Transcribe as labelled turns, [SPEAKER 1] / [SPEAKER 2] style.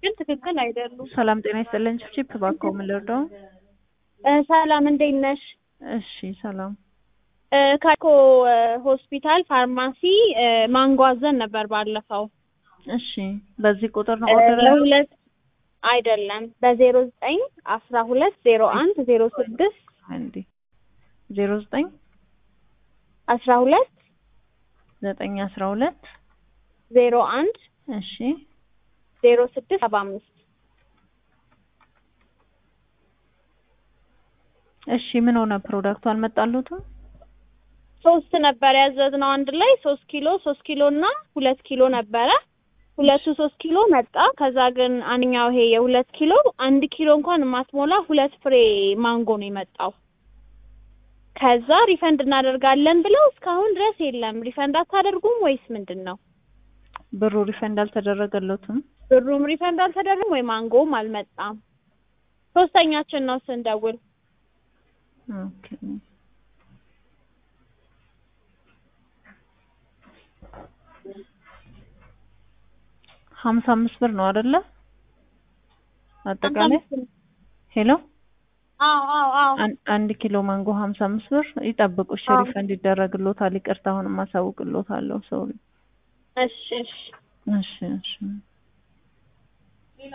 [SPEAKER 1] ግን ትክክል አይደሉም።
[SPEAKER 2] ሰላም ጤና ይስጥልኝ። ቺፕ እባክዎ ምን ልርዳው?
[SPEAKER 1] እ ሰላም እንዴት ነሽ?
[SPEAKER 2] እሺ ሰላም።
[SPEAKER 1] እ ካይኮ እ ሆስፒታል ፋርማሲ እ ማንጎ አዘን ነበር ባለፈው
[SPEAKER 2] እሺ በዚህ ቁጥር ነው
[SPEAKER 1] እ
[SPEAKER 2] ኦርደር ያደረጉት?
[SPEAKER 1] ለሁለት አይደለም በዜሮ ዘጠኝ አስራ ሁለት ዜሮ አንድ ዜሮ ስድስት
[SPEAKER 2] አንዴ ዜሮ ዘጠኝ
[SPEAKER 1] አስራ ሁለት
[SPEAKER 2] ዘጠኝ አስራ ሁለት
[SPEAKER 1] ዜሮ አንድ
[SPEAKER 2] እሺ
[SPEAKER 1] ዜሮ ስድስት ሰባ አምስት
[SPEAKER 2] እሺ ምን ሆነ ፕሮዳክቱ አልመጣሉትም?
[SPEAKER 1] ሶስት ነበር ያዘዝነው አንድ ላይ ሶስት ኪሎ ሶስት ኪሎ እና ሁለት ኪሎ ነበረ። ሁለቱ ሶስት ኪሎ መጣ። ከዛ ግን አንኛው ይሄ የሁለት ኪሎ አንድ ኪሎ እንኳን የማትሞላ ሁለት ፍሬ ማንጎ ነው የመጣው። ከዛ ሪፈንድ እናደርጋለን ብለው እስካሁን ድረስ የለም። ሪፈንድ አታደርጉም ወይስ ምንድን ነው?
[SPEAKER 2] ብሩ ሪፈንድ አልተደረገለትም?
[SPEAKER 1] ብሩም ሪፈንድ አልተደረገም ወይ ማንጎም አልመጣም። ሶስተኛችን ነው ስንደውል።
[SPEAKER 2] ኦኬ ሀምሳ አምስት ብር ነው አይደለ? አጠቃላይ ሄሎ
[SPEAKER 1] አዎ አዎ አዎ
[SPEAKER 2] አን- አንድ ኪሎ ማንጎ ሀምሳ አምስት ብር ይጠብቁ። እሺ
[SPEAKER 1] አዎ።
[SPEAKER 2] ሪፈንድ ይደረግሎታል። ይቅርታ አሁንም አሳውቅሎታለሁ። ሰው
[SPEAKER 1] እሺ እሺ
[SPEAKER 2] እሺ እሺ